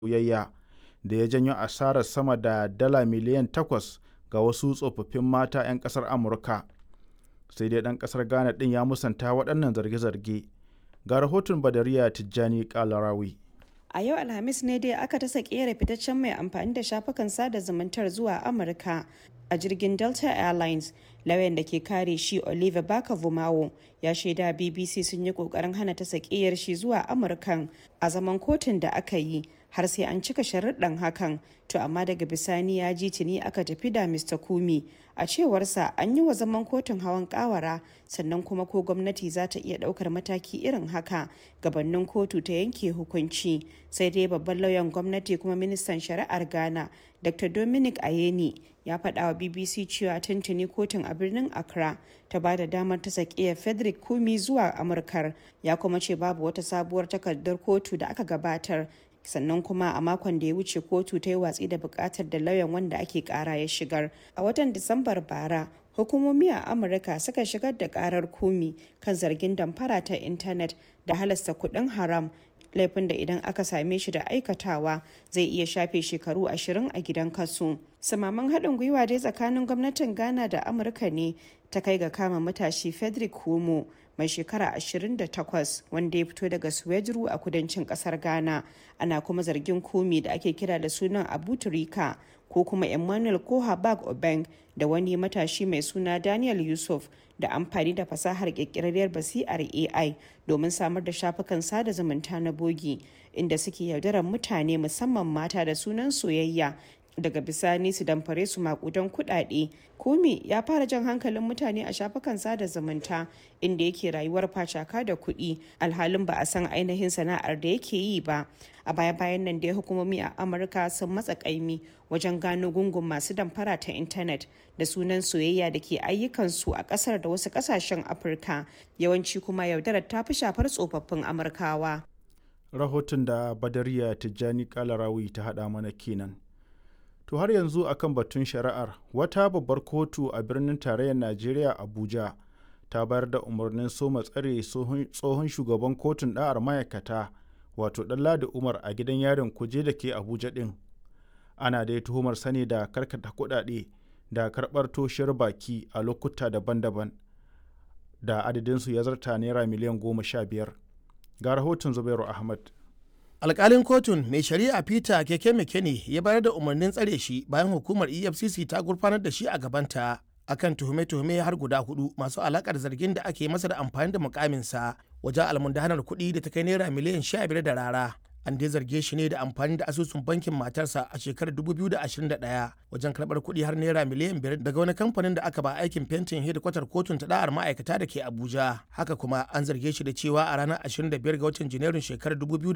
soyayya da ya janyo asarar sama da dala miliyan takwas ga wasu tsofaffin mata 'yan ƙasar Amurka. Sai dai ɗan ƙasar Ghana ɗin ya musanta waɗannan zarge-zarge. Ga rahoton Badariya Tijjani Kalarawi. A yau Alhamis ne dai aka tasa kera fitaccen mai amfani da shafukan sada zumuntar zuwa Amurka a jirgin Delta Airlines. Lauyan da ke kare shi Oliver Baka Vumawo ya shaida BBC sun yi kokarin hana ta sakiyar shi zuwa Amurkan a zaman kotun da aka yi har sai an cika sharuɗan hakan to amma daga bisani ya ji tuni aka tafi da Mr. Kumi a cewarsa an yi wa zaman kotun hawan kawara sannan kuma ko gwamnati za ta iya ɗaukar mataki irin haka gabanin kotu ta yanke hukunci sai dai babban lauyan gwamnati kuma ministan shari'ar ghana dr dominic ayeni ya faɗa wa bbc cewa tuntuni kotun a birnin accra ta ba da damar ta sakiya frederick kumi zuwa amurkar ya kuma ce babu wata sabuwar takardar kotu da aka gabatar sannan kuma a makon da ya wuce kotu ta yi watsi da bukatar da lauyan wanda ake kara ya shigar a watan disambar bara hukumomi a amurka suka shigar da karar kumi kan zargin damfara ta intanet da halasta kudin haram laifin da idan aka same shi da aikatawa zai iya shafe shekaru ashirin a gidan kasu samaman haɗin gwiwa dai tsakanin gwamnatin ghana da amurka ne ta kai ga kama matashi frederick kumo mai shekara 28 wanda ya fito daga Suwejuru a kudancin kasar Ghana ana kuma zargin kumi da ake kira da sunan Abu Turika ko kuma Emmanuel Kohabag Obeng da wani matashi mai suna Daniel Yusuf da amfani da fasahar kirkirarriyar basi'ar AI domin samar da shafukan sada zumunta na bogi inda suke yaudarar mutane musamman mata da sunan soyayya daga bisani su damfare su makudan kudade kumi ya fara jan hankalin mutane a shafukan sada zumunta inda yake rayuwar facaka da kuɗi alhalin ba a san ainihin sana'ar da yake yi ba a baya bayan nan dai hukumomi a amurka sun matsa kaimi wajen gano gungun masu damfara ta intanet da sunan soyayya da ke ayyukansu a kasar da wasu kasashen afirka yawanci kuma yaudarar ta fi shafar tsofaffin amurkawa Rahoton da Badariya Tijjani Kalarawi ta haɗa mana kenan. To har yanzu akan batun shari'ar wata babbar kotu a birnin tarayyar Najeriya Abuja ta bayar da umarnin soma tsare tsohon shugaban kotun ɗa'ar ma'aikata wato Ɗanladi Umar a gidan yarin kuje da ke Abuja ɗin. Ana dai tuhumar sani da karkata kuɗaɗe da karɓar toshiyar baki a lokuta daban-daban da adadinsu ya zarta naira miliyan goma sha biyar. Ga rahoton Zubairu Ahmad. alkalin kotun mai shari'a peter keke mekene ya bayar da umarnin tsare shi bayan hukumar efcc ta gurfanar da shi a gabanta akan tuhume-tuhume har guda hudu masu alakar zargin da ake masa da amfani da mukaminsa wajen almundahanar kuɗi da ta kai naira miliyan sha biyar da rara an dai zarge shi ne da amfani da asusun bankin matarsa a shekarar 2021 wajen karɓar kuɗi har naira miliyan biyar daga wani kamfanin da aka ba aikin fentin hedikwatar kotun ta da'ar ma'aikata da ke abuja haka kuma an zarge shi da cewa a ranar 25 ga watan janairun shekarar